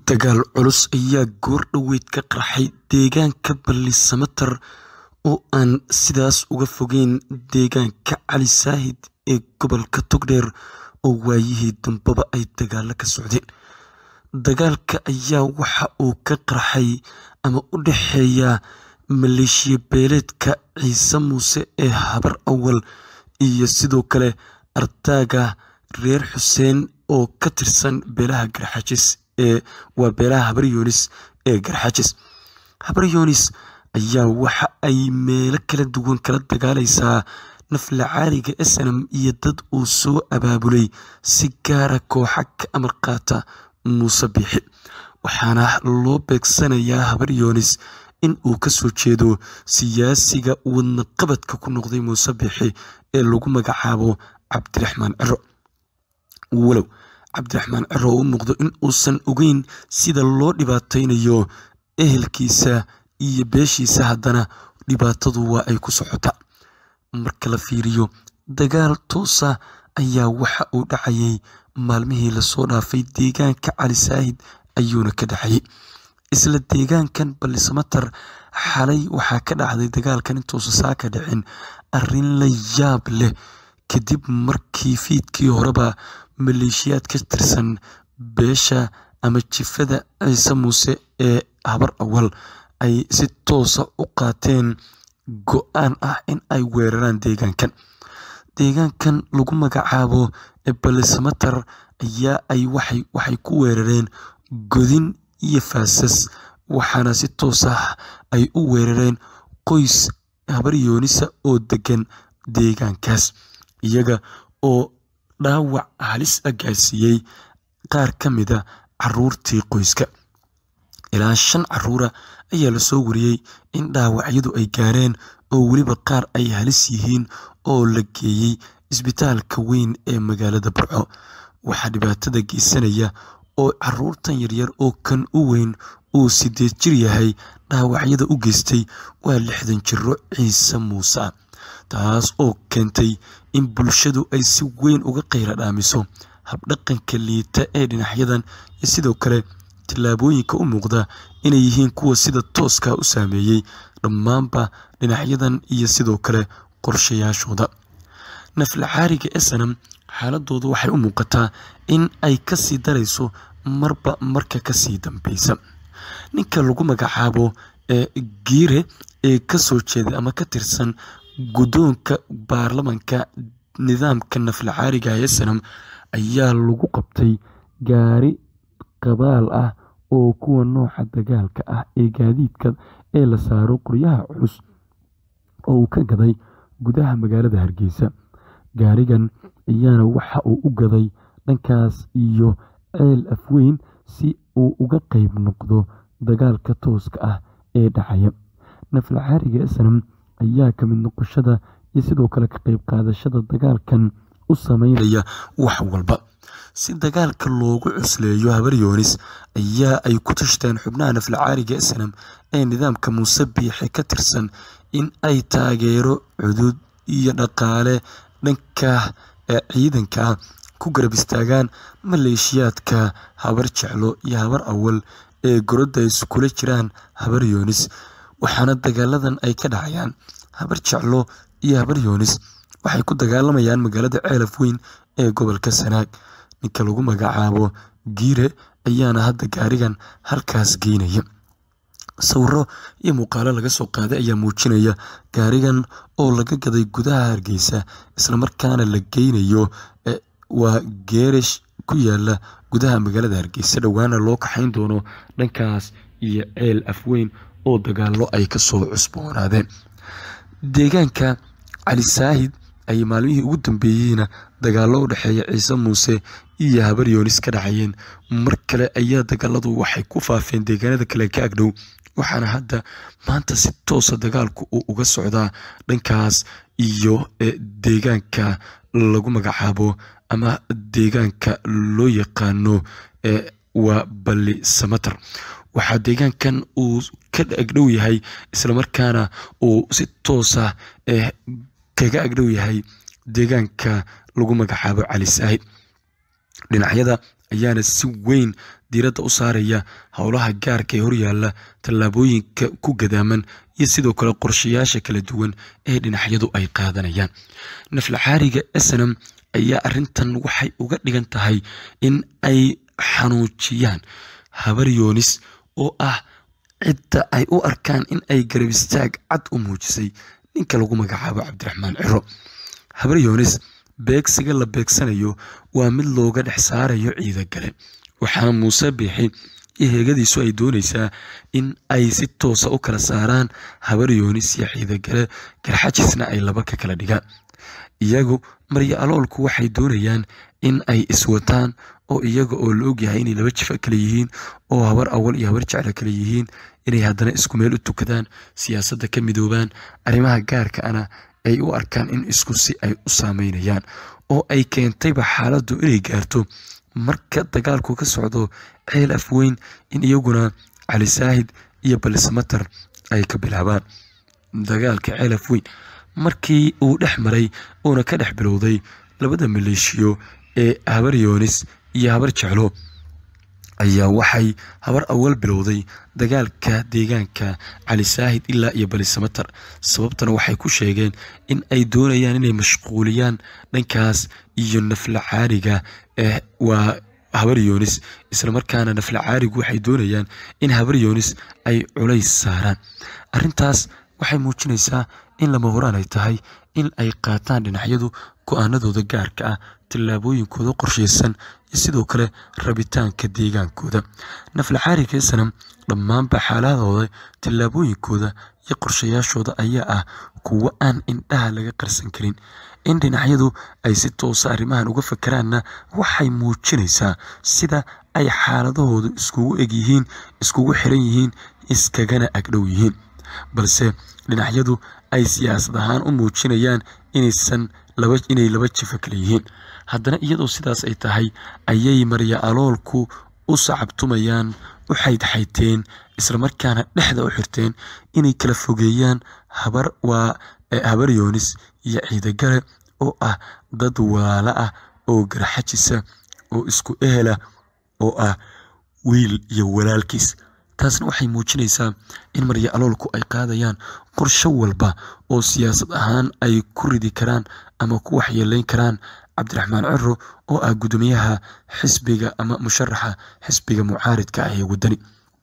Dagaal culus ayaa goor dhaweyd ka qarxay deegaanka Balli-Samatar oo aan sidaas uga fogeyn deegaanka Cali Saahid ee gobolka Togdheer oo waayihii dambeba ay dagaalo ka socdeen. Dagaalka ayaa waxa uu ka qarxay ama u dhexeeya maleeshiya beeleedka Ciise Muuse ee Habar Awal iyo sidoo kale ardayga reer Xuseen oo ka tirsan beelaha Garxaajis ee waa beelaha Habar Yoonis ee Garxaajis. Habar Yoonis ayaa waxa ay meelo kala duwan kala dagaalaysaa naflacaariga SNM iyo dad uu soo abaabulay si gaara kooxa ka amar qaata Muuse Biixi waxaana loo beegsanayaa Habar Yoonis in uu ka soo jeedo siyaasiga wadna qabadka ku noqday Muuse Biixi ee lagu magacaabo Cabdiraxmaan Ciro walow Cabdiraxmaan Ciro uu muuqdo in uusan ogeyn sida loo dhibaateynayo ehelkiisa iyo beeshiisa haddana dhibaatadu waa ay ku socotaa marka la fiiriyo dagaal toosa ayaa waxa uu dhacayay maalmihii lasoo dhaafay deegaanka Cali Saahid ayuuna ka dhacayay isla deegaankan Balli-Samatar xalay waxaa ka dhacday dagaalkan intuusan saa ka dhicin arrin la yaab leh kadib markii fiidkii horeba maleeshiyaad ka tirsan beesha ama jifada Ciise Muuse ee Habar Awal ay si toosa u qaateen go-aan ah in ay weeraraan deegaankan deegaankan lagu magacaabo Balli-Samatar ayaa ay waxay waxay ku weerareen godin iyo faasas waxaana si toos ah ay u weerareen qoys Habar Yoonisa oo degan deegaankaas iyaga oo dhaawac halis ah gaarsiiyey qaar ka mid a caruurtii qoyska ilaa shan caruura ayaa lasoo wariyey in dhaawacyadu ay gaareen oo weliba qaar ay halis yihiin oo la geeyey isbitaalka weyn ee magaalada Burco waxaa dhibaatada geysanaya oo caruurtan yaryar oo kan u weyn uu sideed jir yahay dhaawacyada u geystay waa lixdan jiro Ciise Muuse taas oo keentay in bulshadu ay si weyn uga qayra dhaamiso habdhaqanka liita ee dhinacyadan iyo sidoo kale tillaabooyinka u muuqda inay yihiin kuwa sida tooska u saameeyey dhammaanba dhinacyadan iyo sidoo kale qorshayaashooda naflacaariga SNM xaaladoodu waxay u muuqataa in ay kasii darayso marba marka kasii dambeysa ninka lagu magacaabo ee giire ee kasoo jeeda ama ka tirsan guddoonka baarlamanka nidaamka naflacaariga SNM ayaa lagu qabtay gaari qabaal ah oo kuwa nooca dagaalka ah ee gaadiidka ee la saaro qoryaha culus oo uu ka gaday gudaha magaalada Hargeysa gaarigan ayaana waxa uu u gaday dhankaas iyo ceel afweyn si uu uga qayb noqdo dagaalka tooska ah ee dhacaya naflacaariga SNM ayaa ka mid noqoshada iyo sidoo kale ka qayb qaadashada dagaalkan u sameynaya wax walba si dagaalka loogu cusleeyo Habar Yoonis ayaa ay ku tashteen xubnaha naflacaariga SNM ee nidaamka Muuse Biixi ka tirsan in ay taageero cudud iyo dhaqaale dhanka ciidanka ku garab istaagaan maleeshiyaadka Habar Jeclo iyo Habar Awal ee gorodda iskula jiraan Habar Yoonis waxaana dagaaladan ay ka dhacayaan Habar Jeclo iyo Habar Yoonis waxay ku dagaalamayaan magaalada Ceelaf Weyn ee gobolka Sanaag ninka lagu magacaabo Giire ayaana hadda gaarigan halkaas geynaya sawiro iyo muuqaalo laga soo qaaday ayaa muujinaya gaarigan oo laga gaday gudaha Hargeysa islamarkaana la geynayo waa geerish ku yaala gudaha magaalada Hargeysa dhowaana loo kaxayn doono dhankaas iyo ceel afweyn oo dagaalo ay ka soo cusboonaadeen deegaanka Cali Saahid ay maalmihii ugu dambeeyeyna dagaalo u dhexeeya Ciise Muuse iyo Habar Yoonis ka dhacayeen mar kale ayaa dagaaladu waxay ku faafeen deegaanada kale ka agdhow waxaana hadda maanta si toosa dagaalku uu uga socdaa dhankaas iyo deegaanka lagu magacaabo ama deegaanka loo yaqaano waa Balli-Samatar waxaa deegaankan uu ka agdhow yahay islamarkaana uu si toosa kaga agdhow yahay deegaanka lagu magacaabo Cali Saahid dhinacyada ayaana si weyn diiradda u saaraya howlaha gaarka ee horyaalla tallaabooyinka ku gadaaman iyo sidoo kale qorshayaasha kala duwan ee dhinacyadu ay qaadanayaan naflacaariga snm ayaa arintan waxay uga dhigan tahay in ay xanuujiyaan habar yoonis oo ah cidda ay u arkaan in ay garab istaag cad u muujisay ninka lagu magacaabo cabdiraxmaan ciro habar yoonis beegsiga la beegsanayo waa mid looga dhex saarayo ciida gale waxaana muuse biixi iyo heegadiisu ay doonaysaa in ay si toosa u kala saaraan habar yoonis iyo ciidagale garxajisna ay laba ka kala dhigaan iyagu maryo aloolku waxay doonayaan in ay iswataan oo iyaga oo la ogyahay inay laba jifa kale yihiin oo habar awal iyo habar jecla kale yihiin inay haddana isku meel u tukadaan siyaasadda ka midoobaan arrimaha gaarka ana ay u arkaan in isku si ay u saameynayaan oo ay keentayba xaaladdu inay gaarto marka dagaalku ka socdo ceel af weyn in iyaguna cali saahid iyo balismatar ay ka bilaabaan dagaalka ceel af weyn markii uu dhex maray uuna ka dhex bilowday labada maleeshiyo ee habar yoonis iyo habar jeclo ayaa waxay habar awal bilowday dagaalka deegaanka cali saahid ilaa iyo balisamatar sababtana waxay ku sheegeen in ay doonayaan inay mashquuliyaan dhankaas iyo nafla caariga ee waa habar yoonis islamarkaana nafla caarigu waxay doonayaan in habar yoonis ay culays saaraan arintaas waxay muujinaysaa in lama horaan ay tahay in ay qaataan dhinacyadu go-aanadooda gaarka ah tallaabooyinkooda qorshaysan iyo sidoo kale rabitaanka deegaankooda naflacaariga sanam dhammaanba xaaladooda tallaabooyinkooda iyo qorshayaashooda ayaa ah kuwo aan indhaha laga qarsan karin in dhinacyadu ay si toosa arrimahan uga fakaraanna waxay muujinaysaa sida ay xaaladahoodu iskugu egyihiin iskugu xiran yihiin iskagana agdhow yihiin balse dhinacyadu ay siyaasad ahaan u muujinayaan inaysan inay laba jifa kale yihiin haddana iyadoo sidaas ay tahay ayay marya aloolku u sacabtumayaan u xaydxayteen islamarkaana dhexda u xirteen inay kala fogeeyaan habar waa habar yoonis iyo ciidagale oo ah dad waala ah oo garxajisa oo isku ehela oo ah wiil iyo walaalkiis taasna waxay muujinaysaa in marya aloolku ay qaadayaan qorsho walba oo siyaasad ahaan ay ku ridi karaan ama ku waxyeeleyn karaan cabdiraxmaan ciro oo ah guddoomiyaha xisbiga ama musharaxa xisbiga mucaaridka ah ee waddani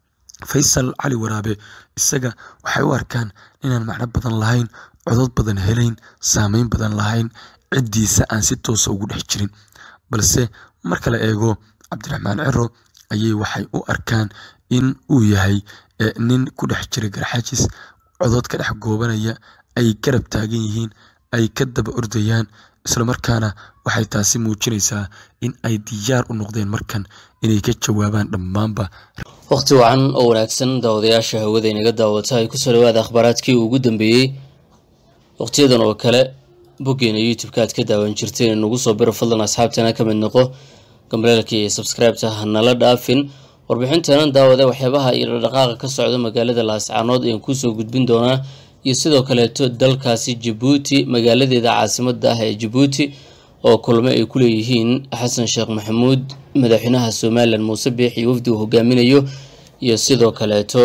faysal cali waraabe isaga waxay u arkaan inaan macno badan lahayn codod badan helayn saameyn badan lahayn ciddiisa aan si toosa ugu dhex jirin balse marka la eego cabdiraxmaan ciro ayay waxay u arkaan in uu yahay nin ku dhex jira garxajis codod ka dhex goobanaya ay garab taagan yihiin ay ka daba ordayaan islamarkaana waxay taasi muujinaysaa in ay diyaar u noqdeen markan inay ka jawaabaan dhammaanba wakhti wacan oo wanaagsan daawadayaasha hawada inaga daawata ay kusoo dhawaada akhbaaraadkii ugu dambeeyey wakhtiyadan oo kale boggeena youtube-ka aad ka daawan jirteen inagu soo biro fadlan asxaabteena ka mid noqo gambaleelka iyo sabscribeta hanala dhaafin warbixinteenan daawada waxyaabaha iyo dhaqdhaqaaqa ka socda magaalada laascaanood ayaan kuusoo gudbin doonaa iyo sidoo kaleeto dalkaasi jabuuti magaaladeeda caasimada ah ee jabuuti oo kulmo ay ku leeyihiin xasan sheekh maxamuud madaxweynaha somalilan muuse biix iyo wafdi uu hogaaminayo iyo sidoo kaleeto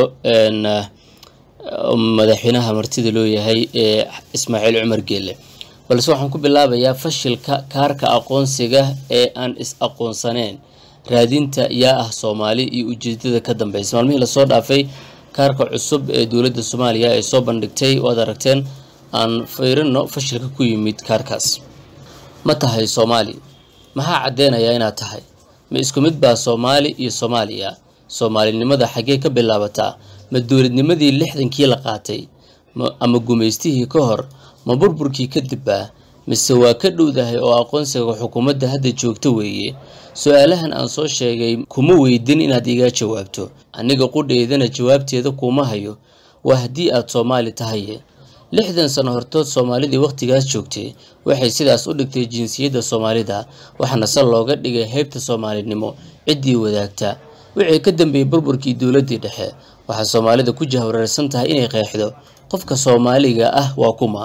madaxweynaha martida loo yahay ee ismaaciil cumar geele balse waxaan ku bilaabayaa fashilka kaarka aqoonsiga ee aan is aqoonsaneen raadinta yaa ah soomaali iyo ujeedada ka dambeysa maalmihii lasoo dhaafay kaarka cusub ee dowladda soomaaliya ay soo bandhigtay waad aragteen aan fiirino fashilka ku yimid kaarkaas ma tahay soomaali maxaa caddeynayaa inaad tahay ma isku mid baa soomaali iyo soomaaliya soomaalinimada xaggee ka bilaabataa ma dowladnimadii lixdankii la qaatay ama gumaystihii ka hor ma burburkii kadib ah mise waa ka dhowdahay oo aqoonsiga xukuumadda hadda joogta weeye su-aalahan aan soo sheegay kuma weydin inaad iga jawaabto aniga qudheydana jawaabteeda kuma hayo waa haddii aad soomaali tahaye lixdan sano hortood soomaalidii wakhtigaas joogtay waxay sidaas u dhigtay jinsiyadda soomaalida waxaana sal looga dhigay heybta soomaalinimo ciddii wadaagta wixii ka dambeeyey burburkii dowladdii dhexe waxaa soomaalida ku jahwareersan tahay inay qeexdo qofka soomaaliga ah waa kuma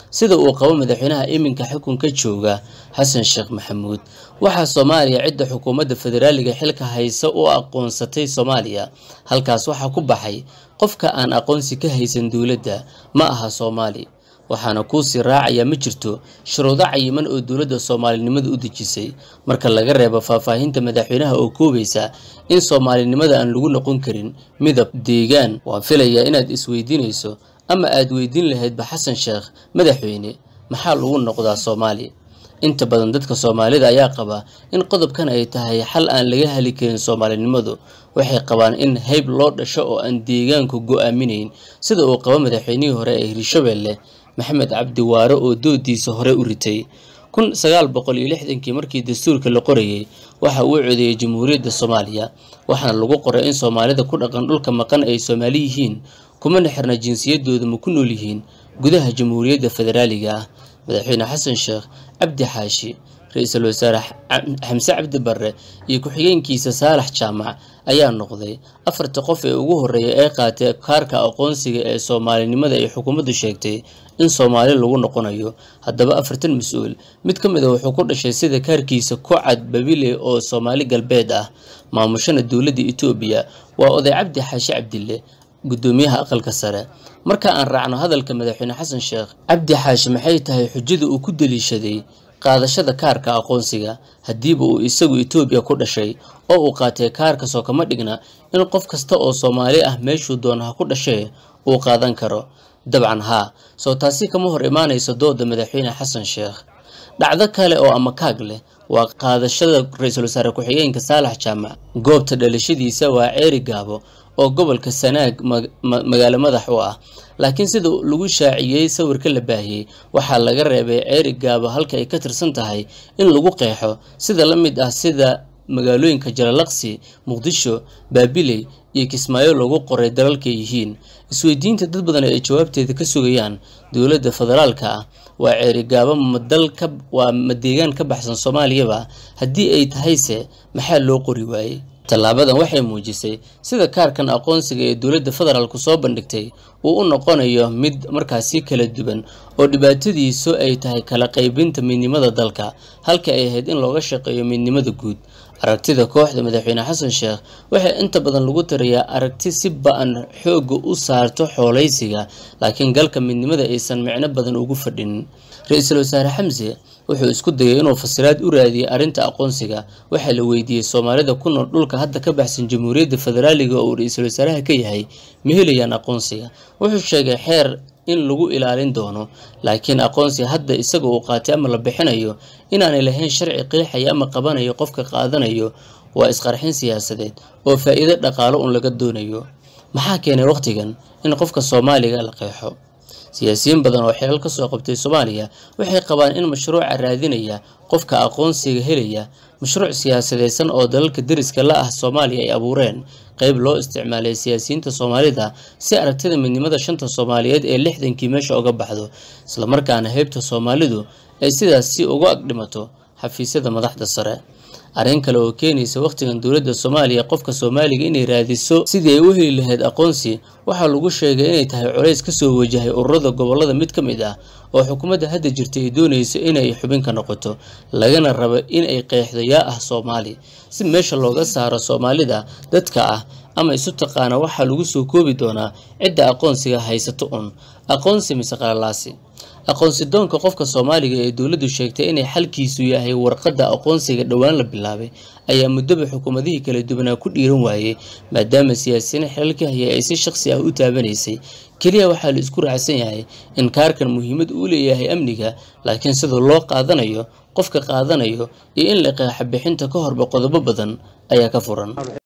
sida uu qabo madaxweynaha iminka xukunka jooga xasan sheekh maxamuud waxaa soomaaliya cidda xukuumadda federaaliga xilka haysa u aqoonsatay soomaaliya halkaas waxaa ku baxay qofka aan aqoonsi ka haysan dowladda ma aha soomaali waxaana kuusii raacaya ma jirto shuruudo cayiman oo dowladda soomaalinimada u dejisay marka laga reebo faahfaahinta madaxweynaha oo koobaysa in soomaalinimada aan lagu noqon karin midab deegaan waan filayaa inaad isweydiinayso ama aad weydiin lahaydba xasan sheekh madaxweyne maxaa lagu noqdaa soomaali inta badan dadka soomaalida ayaa qaba in qodobkan ay tahay xal aan laga heli karin soomaalinimadu waxay qabaan in hayb loo dhasho oo aan deegaanku go-aaminayn sida uu qabo madaxweynihii hore ee hirshabelle maxamed cabdi waare oo doodiisa hore u ritay kun sagaal boqol iyo lixdankii markii dastuurka la qorayay waxa uu codeeyey jamhuuriyadda soomaaliya waxaana lagu qoray in soomaalida ku dhaqan dhulka maqan ay soomaali yihiin kumana xirna jinsiyadooda ma ku nool yihiin gudaha jamhuuriyadda federaaliga ah madaxweyne xasan sheekh cabdi xaashi ra-iisul wasaare xamse cabdi barre iyo ku-xigeenkiisa saalax jaamac ayaa noqday afarta qof ee ugu horreeya ee qaatay kaarka aqoonsiga ee soomaalinimada ay xukuumaddu sheegtay in soomaali lagu noqonayo haddaba afartan mas-uul mid ka mid a wuxuu ku dhashay sida kaarkiisa ku cad babile oo soomaali galbeed ah maamushana dowladda etoobiya waa oday cabdi xaashi cabdille guddoomiyaha aqalka sare marka aan raacno hadalka madaxweyne xasan sheekh cabdi xaashi maxay tahay xujada uu ku daliishaday qaadashada kaarka aqoonsiga haddiiba uu isagu etoobiya ku dhashay oo uu qaatay kaarka soo kama dhigna in qof kasta oo soomaali ah meeshuu doona ha ku dhashee uu qaadan karo dabcan haa soo taasi kama hor imaanayso dooda madaxweyne xasan sheekh dhacdo kale oo amakaag leh waa qaadashada ra-iisul wasaare ku-xigeenka saalax jaamac goobta dhalashadiisa waa ceeri gaabo oo gobolka sanaag magaalo madax u ah laakiin sida lagu shaaciyey sawirka la baahiyey waxaa laga reebay ceeri gaabo halka ay ka tirsan tahay in lagu qeexo sida la mid ah sida magaalooyinka jalalaqsi muqdisho baabiley iyo kismaayo loogu qoray dalalka yihiin isweydiinta dad badan ay jawaabteeda ka sugayaan dowladda federaalka ah waa ceerigaabo madalka waa ma deegaan ka baxsan soomaaliyaba haddii ay tahayse maxaa loo qori waayey tallaabadan waxay muujisay sida kaarkan aqoonsiga ee dowladda federaalku soo bandhigtay uu u noqonayo mid markaasi kala duwan oo dhibaatadiisu ay tahay kala qaybinta midnimada dalka halka ay ahayd in looga shaqeeyo midnimada guud aragtida kooxda madaxweyne xasan sheekh waxay inta badan lagu tarayaa aragti si ba-an xoogga u saarto xoolaysiga laakiin galka midnimada aysan micno badan ugu fadhinin ra-iisul wasaare xamse wuxuu isku dayay inuu fasiraad u raadiyey arrinta aqoonsiga waxaa la weydiiyey soomaalida ku nool dhulka hadda ka baxsan jamhuuriyadda federaaliga oo uu ra-iisul wasaaraha ka yahay ma helayaan aqoonsiga wuxuu sheegay xeer in lagu ilaalin doono laakiin aqoonsiga hadda isaga uu qaatay ama la bixinayo inaanay lahayn sharci qeexaya ama qabanayo qofka qaadanayo waa isqarxin siyaasadeed oo faa'iido dhaqaalo un laga doonayo maxaa keenay wakhtigan in qofka soomaaliga la qeexo siyaasiyiin badan oo xilal ka soo qabtay soomaaliya waxay qabaan in mashruuca raadinaya qofka aqoonsiga helaya mashruuc siyaasadeysan oo dalalka deriska la ah soomaaliya ay abuureen qeyb loo isticmaalay siyaasiyiinta soomaalida si aragtida midnimada shanta soomaaliyeed ee lixdankii meesha uga baxdo islamarkaana heybta soomaalidu ay sidaasi uga agdhimato xafiisyada madaxda sare arrin kale oo keenaysa wakhtigan dowladda soomaaliya qofka soomaaliga inay raadiso sidii ay u heli lahayd aqoonsi waxaa lagu sheegay inay tahay colays ka soo wajahay ururada gobollada mid ka mid ah oo xukuumadda hadda jirta ay doonayso inay xubinka noqoto lagana rabo in ay qeexdo yaa ah soomaali si meesha looga saaro soomaalida dadka ah ama isu taqaana waxaa lagu soo koobi doonaa cidda aqoonsiga haysato un aqoonsi mise qalalaasi aqoonsi doonka qofka soomaaliga ee dowladdu sheegtay inay xalkiisu yahay warqadda aqoonsiga dhowaan la bilaabay ayaa muddoba xukuumadihii kala duwanaa ku dhiiran waayey maadaama siyaasiyiin xilalka hayay ay si shaqsi ah u taabanaysay keliya waxaa la isku raacsan yahay in kaarkan muhiimad uu leeyahay amniga laakiin sida loo qaadanayo qofka qaadanayo iyo in la qeexa bixinta ka horba qodobo badan ayaa ka furan